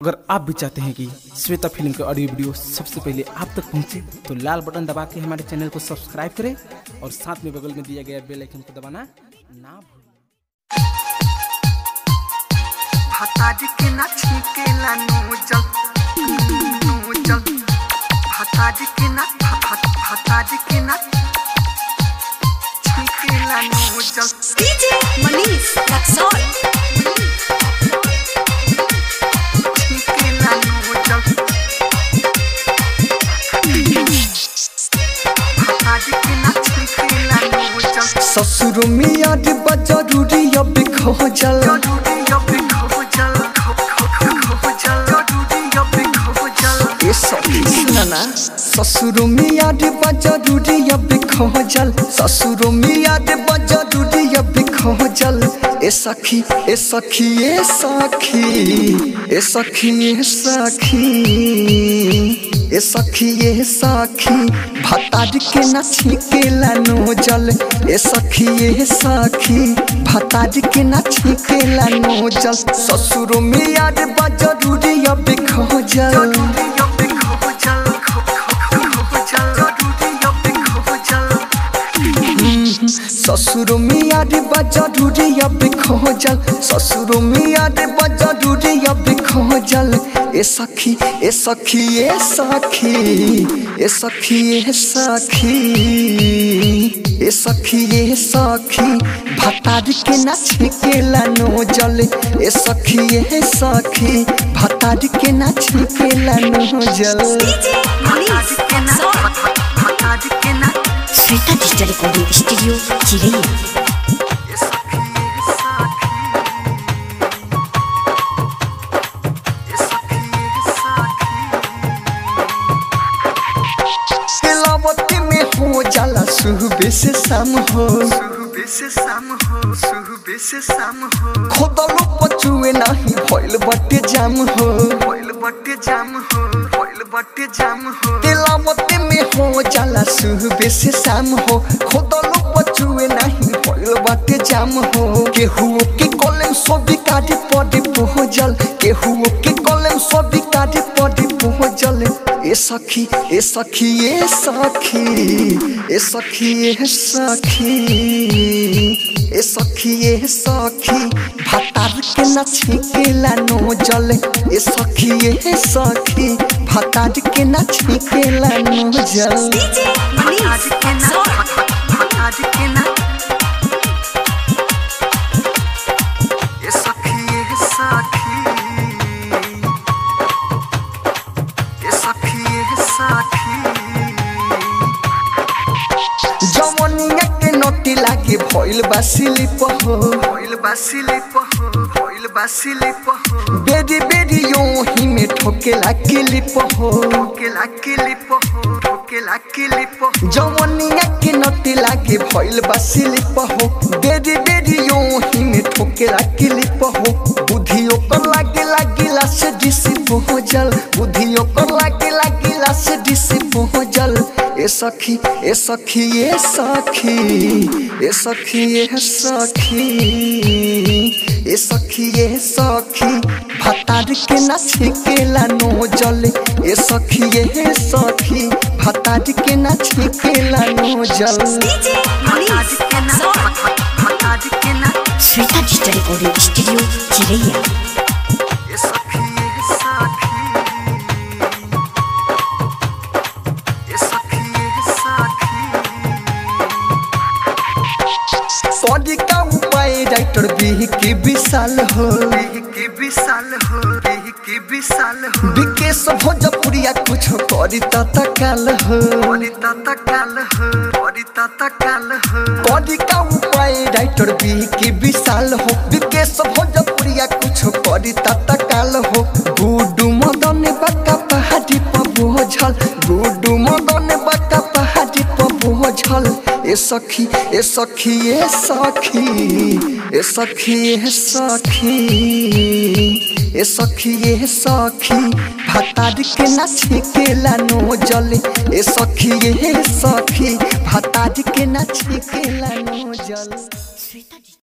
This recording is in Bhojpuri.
अगर आप भी चाहते हैं कि श्वेता फिल्म का ऑडियो वीडियो सबसे पहले आप तक पहुंचे तो लाल बटन दबा के हमारे चैनल को सब्सक्राइब करें और साथ में बगल में दिया गया बेल आइकन को दबाना ना भूलें भाताजी के ना छीकेला नोजल नोजल भाताजी के ना भा- भा- भाताजी के ना छीकेला नोजल DJ Manish Laxon. छीकेला नोजल भाताजी के ना छीकेला नोजल ससुर मियाँ डिब्बा जरूरी अब खोजल जरूरी अब खोजल खो खो खो खोजल जरूरी अब खोजल ए सखी सुनना ससुर मियाँ डिब्बा जरूरी अब खोजल ससुर मियाँ डिब्बा जरूरी अब खोजल ए सखी ए सखी ए सखी ए सखी ए सखी ए सखी ए सखी भतार के न छिकेला नोजल ए सखी ए सखी भतार के न छिकेला नोजल ससुर मियाँ डिब्बा जरूरी अब खोजल जरूरी अब खोजल खो खो खो खोजल जरूरी अब खोजल ससुर मियाँ डिब्बा जरूरी अब खोजल ससुर मियाँ डिब्बा जरूरी अब खोजल ए सखी ए सखी ए सखी ए सखी ए सखी ए सखी ए सखी भतार के न छिकेला नोजल ए सखी ए सखी भतार के न छिकेला नोजल DJ Manish Laxon. भाताजी के ना Sweta Digital Recording Studio, Chile. ये सखी ये सखी ये सखी ये सखी लावती में हो जाला सुबह से शाम हो सुबह से शाम हो सुबह से शाम हो खोदलो पचुए नहीं भइल बटे जाम हो फॉइल बट्टे जाम हो फॉइल बट्टे जाम हो तेलावती में हो जाला सुबह से शाम हो खोदलो पचुए नहीं भइल बटे जाम हो केहू के कलम सोबी काटी पड़ी पहुंचल केहू के कलम सोबी काटी पड़ी पहुंचल ए सखी ए सखी ए सखी ए सखी ए सखी ए सखी ए सखी भतार के न छिकेला नोजल ए सखी ए सखी भतार के न छिकेला नोजल DJ Manish भाताजी के ना Laxon. भाताजी के ना ये सखी ये सखी ये सखी ये सखी जवनिया के नोटी लागे भइल बा सिलिप हो फॉइल बासिले पहो फॉइल बासिले पहो बेरी बेरी यो ही में ठोकेला किलिप हो ठोकेला किली पहो ठोकेला किली पहो जवनिया के नोटी लागे भइल बा सिलिप हो बेरी बेरी यो ही में ठोकेला किलिप हो बुद्धि ओकर लागे लागिला से डिसी पहुंचल बुद्धि ओकर लागे लागिला से डिसी पहुंचल ए सखी ए सखी ए सखी ए सखी ए सखी ए सखी ए सखी भतार के न छिकेला नोजल ए सखी ए सखी भतार के न छिकेला नोजल DJ Manish भाताजी के ना Laxon. भाताजी के ना Sweta Digital Recording Studio, Chile. ये सखी ये सखी ये सखी ये सखी पढ़ी का उपाय राइटर भी की विशाल हो रेह के विशाल हो रेह के विशाल हो विकेश भोजपुरिया कुछ करी तत्काल हो बड़ी ताता काल हो बड़ी ताता काल हो पढ़ी का उपाय राइटर भी की विशाल हो विकेश भोजपुरिया कुछ करी तत्काल हो गुडू मदन बका पहाड़ी पर बोझल गुडू मदन बका पहाड़ी पर बोझल ए सखी ए सखी ए सखी ए सखी ए सखी ए सखी ए सखी भतार के न छिकेला नोजल ए सखी ए सखी भतार के न छिकेला नोजल